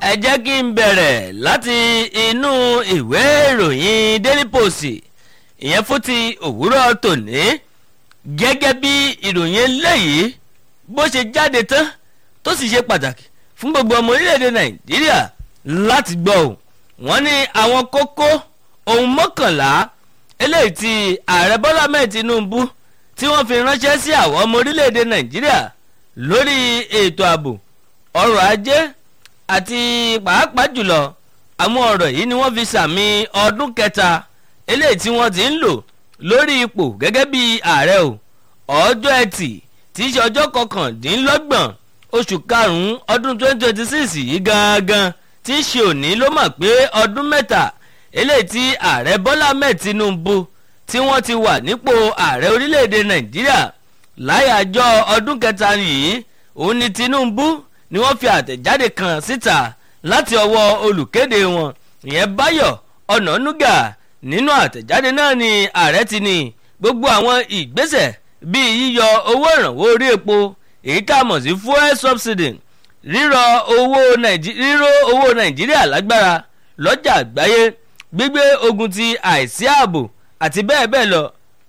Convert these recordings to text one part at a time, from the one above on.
ẹ jẹ́ kí n bẹ̀rẹ̀ láti inú ìwé ìròyìn daily post ìyẹn fún ti òwúrọ̀ tòní gẹ́gẹ́ bí ìròyìn eléyìí bó ṣe jáde tán tó sì ṣe pàtàkì fún gbogbo ọmọ orílẹ̀-èdè nàìjíríà láti gbọ́ ò wọ́n ní àwọn kókó ohun mọ́kànlá eléyìí tí ààrẹ bọ́lá mẹ́ẹ̀ tinubu tí wọ́n fi ránṣẹ́ sí àwọn ọmọ orílẹ̀-èdè nàìjíríà lórí ètò ààbò ọrọ̀ ajé àti pàápàá jùlọ àwọn ọ̀rọ̀ yìí ni wọ́n fi sàmì ọdún kẹta eléyìí tí wọ́n ti ń lò lórí ipò gẹ́gẹ́ bí ààrẹ o ọjọ́ ẹtì tí í ṣe ọjọ́ kọkàndínlọ́gbọ̀n oṣù karùn-ún ọdún 2026 yìí gangan tí í ṣe òní ló mọ̀ pé ọdún mẹ́ta eléyìí tí ààrẹ bọ́lá mẹ́ẹ̀ tinubu tí wọ́n ti wà nípò ààrẹ orílẹ̀-èdè nàìjíríà láyàjọ́ ọdún kẹta yìí òun ni tinubu ni wọ́n fi àtẹ̀jáde kan síta láti ọwọ́ olùkéde wọn ìyẹn báyọ̀ ọ̀nànúgà nínú àtẹ̀jáde náà ni ààrẹ ti ní gbogbo àwọn ìgbésẹ̀ bíi yíyọ owó ìrànwọ́ orí epo èyí tá a mọ̀ sí fuel subsidy rírọ owó ríró owó nàìjíríà lágbára lọ́jà àgbáyé gbígbé ogun ti àìsí ààbò àti bẹ́ẹ̀ bẹ́ẹ̀ lọ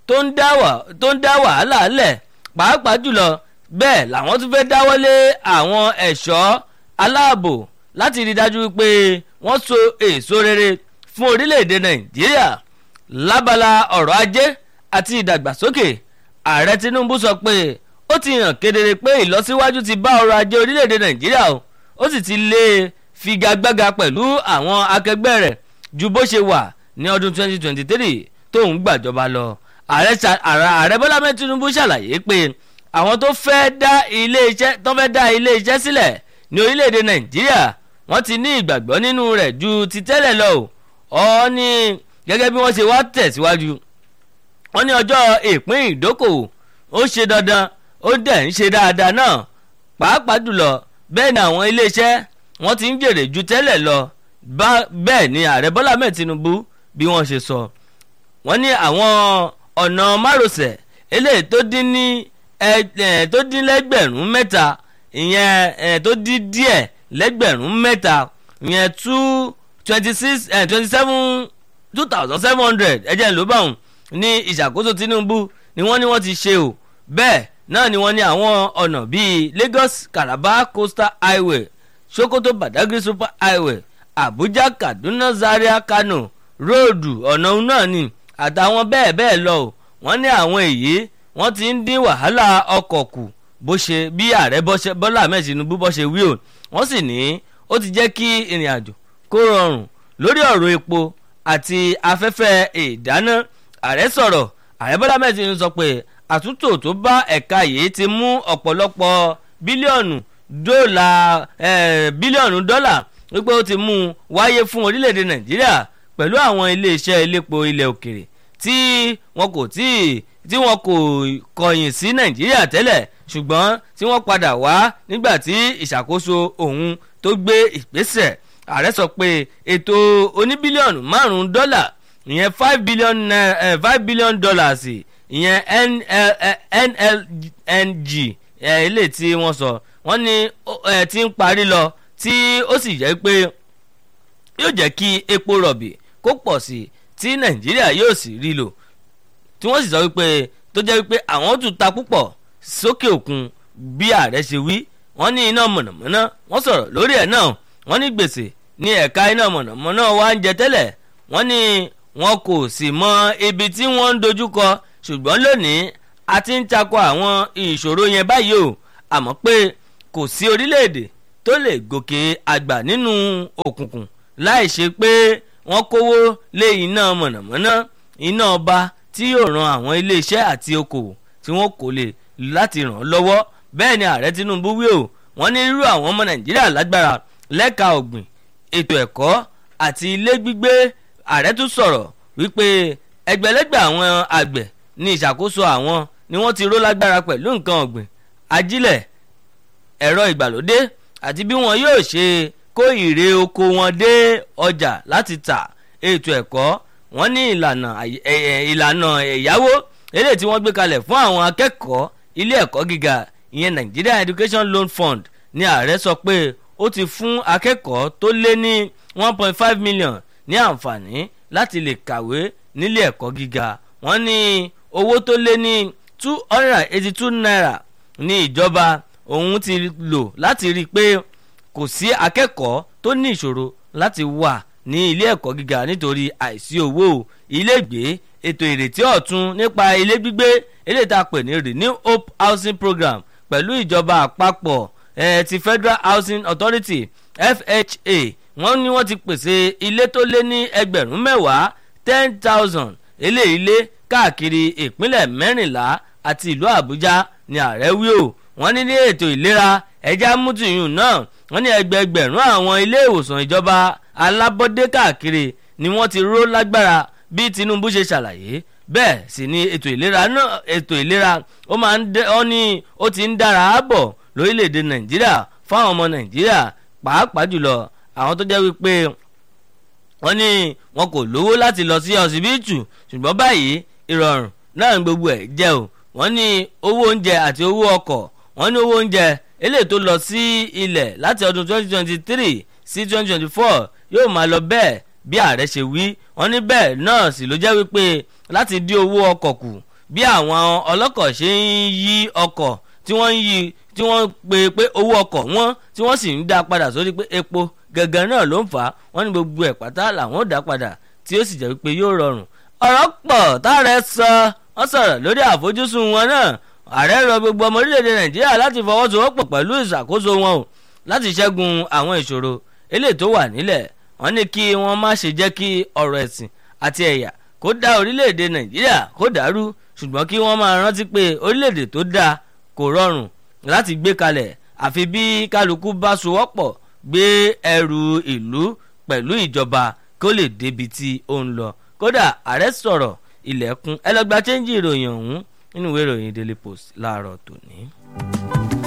tó ń dá wàhálà lẹ̀ pàápàá jùlọ bẹ́ẹ̀ làwọn tún fẹ́ dáwọ́lé àwọn ẹ̀ṣọ́ aláàbò láti rí dájú pé wọ́n so èso rere fún orílẹ̀-èdè nàìjíríà lábala ọ̀rọ̀ ajé àti ìdàgbàsókè ààrẹ tinubu sọ pé ó ti hàn kedere pé ìlọsíwájú ti bá ọrọ̀ ajé orílẹ̀-èdè nàìjíríà o ó sì ti lè figagbága pẹ̀lú àwọn akẹgbẹ́ rẹ̀ ju bó ṣe wà ní ọdún 2023 tóun gbàjọba lọ ààrẹ bọ́lá mẹ́rin tinubu ṣàlàyé pé àwọn tó fẹ́ dá ilé iṣẹ́ tó fẹ́ dá ilé iṣẹ́ sílẹ̀ ní orílẹ̀-èdè nàìjíríà wọ́n ti ní ìgbàgbọ́ nínú rẹ̀ ju ti tẹ́lẹ̀ lọ ọ́ ní gẹ́gẹ́ bí wọ́n ṣe wá tẹ̀síwájú wọ́n ní ọjọ́ ìpín ìdókòwò ó ṣe dandan ó dẹ̀ ń ṣe dáadáa náà pàápàá jùlọ bẹ́ẹ̀ ni àwọn iléeṣẹ́ wọ́n ti ń jèrè ju tẹ́lẹ̀ lọ bẹ́ẹ̀ ni ààrẹ bọ́lá mẹ́ẹ̀ tinubu bí wọ́n ṣe sọ wọ́n ní àwọn ọ̀nà márosẹ̀ eléyìí tó dín ní tó dín lẹ́gbẹ̀rún mẹ́ta ìyẹn tó dín díẹ̀ lẹ́gbẹ̀rún mẹ́ta ìyẹn two twenty six twenty seven two thousand seven hundred ẹ̀jẹ̀ ló bá wọn ní ìṣàkóso tinubu ni wọ́n ní wọ́n ti ṣe o bẹ́ẹ̀ náà ni wọ́n ní àwọn ọ̀nà bíi lagos calabar coastal highway sokoto badagry super highway abuja kaduna zaria kano róòdù ọ̀nà náà ni àtàwọn bẹ́ẹ̀ bẹ́ẹ̀ lọ o wọ́n ní àwọn èyí wọ́n ti ń dín wàhálà ọkọ̀ kù bó ṣe bí ààrẹ bọ́lá ahmed tinubu bó ṣe wí o wọ́n sì ní ó ti jẹ́ kí ìrìn àjò kó rọrùn lórí ọ̀rọ̀ epo àti afẹ́fẹ́ ìdáná ààrẹ sọ̀rọ̀ ààrẹ bọ́lá ahmed tinubu sọ pé àtúntò tó bá ẹ̀ka yìí ti mú ọ̀pọ̀lọpọ̀ bílíọ̀nù dọ́là bílíọ̀nù dọ́là wípé ó ti mú un wáyé fún orílẹ̀-èdè nàìjíríà pẹ̀lú àwọn iléeṣẹ́ elépo ilẹ̀ òkèrè tí wọn kò tí tí wọn kò kọ̀yìn sí nàìjíríà tẹ́lẹ̀ ṣùgbọ́n tí wọ́n padà wá nígbà tí ìṣàkóso òun tó gbé ìgbésẹ̀ ààrẹ sọ pé ètò oníbílíọ̀nù márùn-ún dọ́là ìyẹn five billion naira five billion dollars ìyẹn nlng ilé tí wọ́n sọ wọ́n ní ti ń parí lọ tí ó sì jẹ́ pé yóò jẹ́ kí epo rọ̀bì kó pọ̀ sí tí nàìjíríà yóò sì rí lò tí wọ́n sì sọ wípé tó jẹ́ wípé àwọn tún ta púpọ̀ sókè òkun bí ààrẹ ṣe wí wọ́n ní iná mọ̀nàmọ́ná wọ́n sọ̀rọ̀ lórí ẹ̀ náà wọ́n ní gbèsè ní ẹ̀ka iná mọ̀nàmọ́ná wa ń jẹ tẹ́lẹ̀ wọ́n ní wọn kò sì mọ ibi tí wọ́n ń dojúkọ ṣùgbọ́n lónìí a ti ń takọ àwọn ìṣòro yẹn báyìí o àmọ́ pé kò sí orílẹ̀-èdè tó lè gòkè àgbà nínú òkùnkùn láì ṣe pé wọ́n kówó lé iná mọ̀nàmọ́ná iná ọba tí yóò ran àwọn iléeṣẹ́ àti okòwò tí wọ́n kò lè láti ràn án lọ́wọ́ bẹ́ẹ̀ ni ààrẹ tinubu wí o wọ́n ní irú àwọn ọmọ nàìjíríà lágbára lẹ́ka ọ̀gbìn ètò ẹ̀kọ́ àti ilé gbígbé ààrẹ tún sọ̀rọ̀ wípé ẹgbẹ̀lẹ́gbẹ̀ àwọn àgbẹ̀ ní ìṣàkóso àwọn ni wọ́n ti ró lágbára pẹ̀lú nǹkan ọ̀gbìn ajílẹ̀ ẹ̀rọ ìgbàlódé àti bí wọn yóò ṣe kó ìrè oko wọn dé ọjà láti tà ètò ẹ̀kọ́ wọ́n ní ìlànà ìlànà ẹ̀yáwó eléyìí tí wọ́n gbé kalẹ̀ fún àwọn akẹ́kọ̀ọ́ ilé ẹ̀kọ́ gíga ìyẹn Nigeria Education Loan Fund ní ààrẹ sọ pé ó ti fún akẹ́kọ̀ọ́ tó lé ní one point five million ní àǹfààní láti lè kàwé nílé ẹ̀kọ́ gíga wọ́n ní owó tó lé ní two hundred and eighty two naira ní ìjọba òun ti lò láti rí i pé kò sí akẹ́kọ̀ọ́ tó ní ìṣòro láti wà ní ilé ẹ̀kọ́ gíga nítorí àìsí owó ilégbé ètò ìrètí ọ̀tun nípa ilé gbígbé eléyìí tá a pè ní renew hope housing program pẹ̀lú ìjọba àpapọ̀ eh, ti federal housing authority fha wọ́n ní wọ́n ti pèsè ilé tó lé ní ẹgbẹ̀rún mẹ́wàá ten thousand eléyìí lé káàkiri ìpínlẹ̀ mẹ́rìnlá àti ìlú àbújá ní ààrẹ wí o wọ́n ní ní ètò ìlera ẹja mútìyún náà wọ́n ní ẹgbẹẹgbẹ̀rún àwọn ilé ìwòsàn ìjọba alábọ́dé káàkiri ni wọ́n ti ró lágbára bí tinubu ṣe ṣàlàyé bẹ́ẹ̀ sì ni ètò ìlera náà ètò ìlera ó máa ń dẹ́ ọ́ ní ó ti ń dára bọ̀ lórílẹ̀‐èdè nàìjíríà fáwọn ọmọ nàìjíríà pàápàá jùlọ àwọn tó jẹ́ wípé wọ́n ní wọn kò lówó láti lọ sí ọsibítù ṣùgbọ́n báyìí ìrọ̀rùn náà gbogbo ẹ̀ jẹ́ o wọ́n ní owó oúnjẹ àti owó ọkọ̀ wọ́n ní owó oúnjẹ eléyìí tó lọ sí ilẹ̀ láti ọdún 2023 sí 2024 yóò máa lọ bẹ́ẹ̀ bí ààrẹ ṣe wí wọ́n ní bẹ́ẹ̀ náà sì ló jẹ́ wípé láti dín owó ọkọ̀ kù bí àwọn ọlọ́kọ̀ ṣe ń yí ọkọ̀ tí wọ́n ń yí tí wọ́n pe pé owó ọkọ̀ wọn tí wọ́n sì ń dá padà sórí pé epo gẹ́gẹ́ náà ló ń fà á wọ́n ní gbogbo ẹ̀ pátá làwọn ò dá padà tí ó sì jẹ́ wípé yóò rọrùn ọ̀rọ̀ pọ̀ táàrẹ sọ wọ́n sọ̀rọ̀ lórí àfojúsùn wọn náà ààrẹ rọ gbogbo ọmọ orílẹ̀-èdè nàìjíríà láti fọwọ́sowọ́pọ̀ pẹ̀lú ìṣàkóso wọn o láti ṣẹ́gun àwọn ìṣòro eléyìí tó wà nílẹ̀ wọ́n ní kí wọ́n má ṣe jẹ́ kí ọ̀rọ̀ ẹ̀sìn àti ẹ̀yà kó dá orílẹ̀-èdè nàìjíríà kó dàrú ṣùgbọ́n kí wọ́n máa rántí pé orílẹ̀-èdè tó dáa kò rọrùn láti gbé kalẹ̀ àfi bí kálukú bá sowọ́pọ̀ gbé ẹrù ìlú pẹ̀lú ìjọba kó lè débi tí ó ń lọ kódà ààrẹ sọ̀rọ̀ ilẹ̀kùn ẹlẹgbàá chẹ́ńjì ìròyìn ọ̀hún nínú ìwé ìròyìn daily post láàárọ̀ tòní.